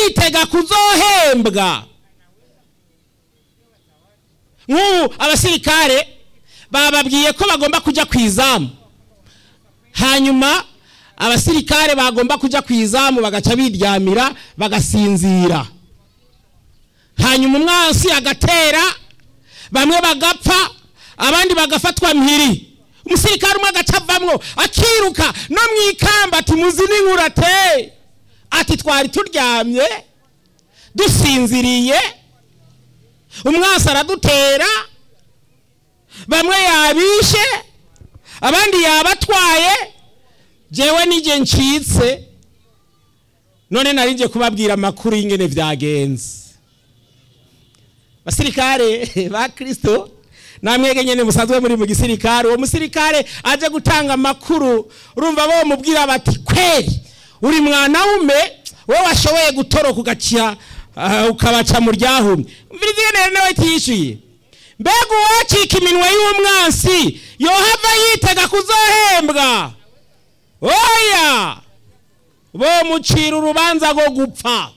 yitega kuzohembwa nk'ubu abasirikare bababwiye ko bagomba kujya ku izamu hanyuma abasirikare bagomba kujya ku izamu bagaca biryamira bagasinzira hanyuma umwansi agatera bamwe bagapfa abandi bagafatwa mpiri umusirikare umwe agaca avamwo akiruka no mu ikamba ati muzi n'inkuru ate ati twari turyamye dusinziriye umwansi aradutera bamwe yabishe abandi yabatwaye jewe nije ncitse none nari nje kubabwira amakuru y'ingene vyagenze basirikare ba kristo namwege nyene musanzwe muri mu gisirikare uwo musirikare aje gutanga amakuru urumva bo mubwira bati kweri uri mwana wume wowe washoboye gutoroka ugacia uh, ukabaca mu ryahumye umviriza ingene nawe tiyishuye mbega uwacika iminwe y'umwansi yohava yitega kuzohembwa oya bomucira urubanza rwo gupfa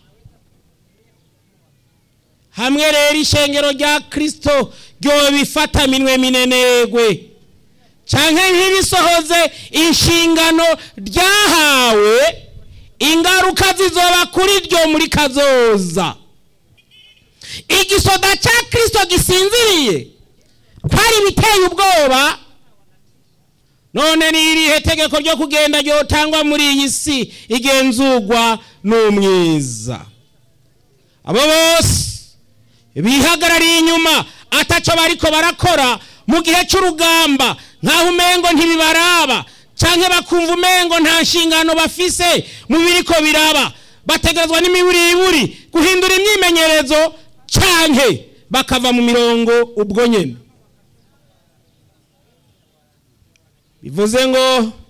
hamwe rero ishengero rya kristo ryobifata minwe minenegwe canke ntirisohoze inshingano ryahawe ingaruka zizoba kuri ryo muri kazoza igisoda ca kristo gisinziriye kwari biteye ubwoba none ni irihe tegeko ryo kugenda ryotangwa muri iyi si igenzurwa n'umwiza abo bose bihagarariye inyuma ataco bariko barakora mu gihe c'urugamba nk'aho umengo ntibibaraba canke bakumva umengo nta nshingano bafise mu biriko biraba bategerezwa n'imiburiburi guhindura imyimenyerezo canke bakava mu mirongo ubwo nyene bivuze ngo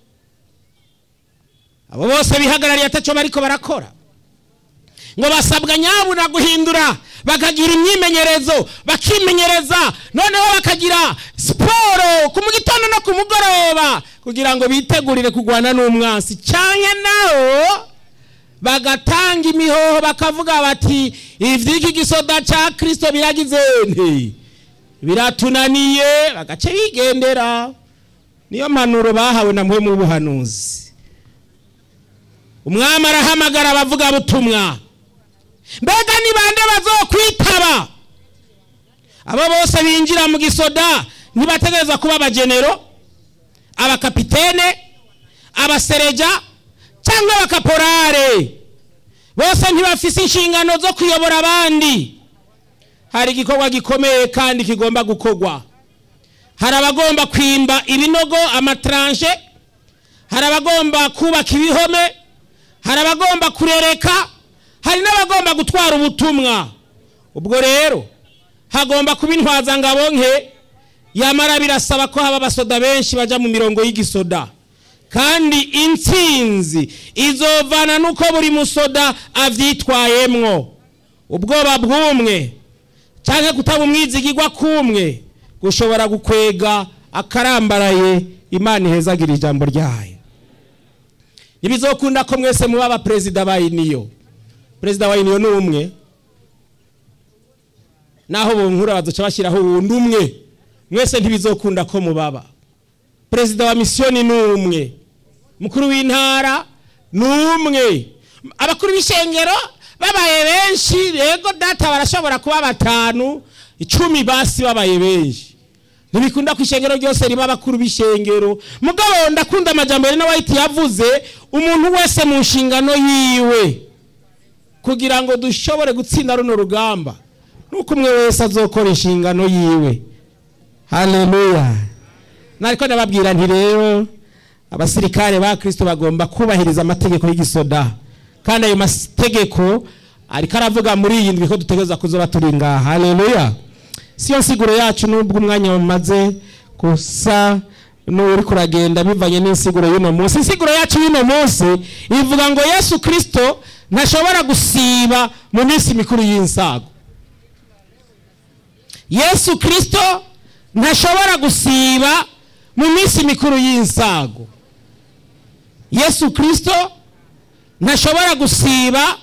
abo bose bihagarariye ataco bariko barakora ngo basabwa nyabuna guhindura bakagira imyimenyerezo bakimenyereza noneho bakagira siporo ku mu gitondo no ku mugoroba kugira ngo bitegurire kurwana n'umwansi cyane naho bagatanga imihoho bakavuga bati ivy'iki gisoda ca kristo biragize nte biratunaniye bagace bigendera niyo mpanuro bahawe na mpwemu w'ubuhanuzi umwami arahamagara abavuga butumwa mbega ni bande bazokwitaba abo bose binjira mu gisoda ntibategereza kuba abagenero abakapitene abasereja cyangwa abakaporare bose ntibafise inshingano zo kuyobora abandi hari igikorwa gikomeye kandi kigomba gukorwa hari abagomba kwimba ibinogo amataranje hari abagomba kubaka ibihome hari abagomba kurereka hari n'abagomba gutwara ubutumwa ubwo rero hagomba kuba intwazangabo nke yamara birasaba ko haba abasoda benshi bajya mu mirongo y'igisoda kandi intsinzi izovana n'uko buri musoda abyitwayemwo ubwoba bw'umwe cyangwa kutaba umwizigirwa k'umwe gushobora gukwega akarambaraye imana ihezagira ijambo ryayo ntibizokunda ko mwese muba abaperezida ba iniyo perezida wa iniyo ni umwe naho bunkura baduca bashyiraho uwundi umwe mwese ntibizokunda ko mubaba perezida wa misiyoni ni umwe mukuru w'intara ni umwe abakuru b'ishengero babaye benshi rego data barashobora kuba batanu icumi basi babaye benshi ntibikunda ku ishengero ryose riba abakuru b'ishengero mugabo ndakunda amajyambere na wayiti yavuze umuntu wese mu nshingano yiwe kugira ngo dushobore gutsinda runo rugamba nuko umwe wese azokora inshingano yiwe haleluya nariko ndababwira nti rero abasirikare ba kristo bagomba kubahiriza amategeko y'igisoda kandi ayo mategeko ariko aravuga muri iyi ndwi ko dutegereza kuzoba turi ngaha haleluya siyo nsiguro yacu nubwo umwanya wamaze gusa n'uri kuragenda bivanye n'insiguro y'uno munsi insiguro yacu y'uno munsi ivuga ngo yesu kristo ntashobora gusiba mu minsi mikuru y'insago yesu kristo ntashobora gusiba mu minsi mikuru y'insago yesu kristo ntashobora gusiba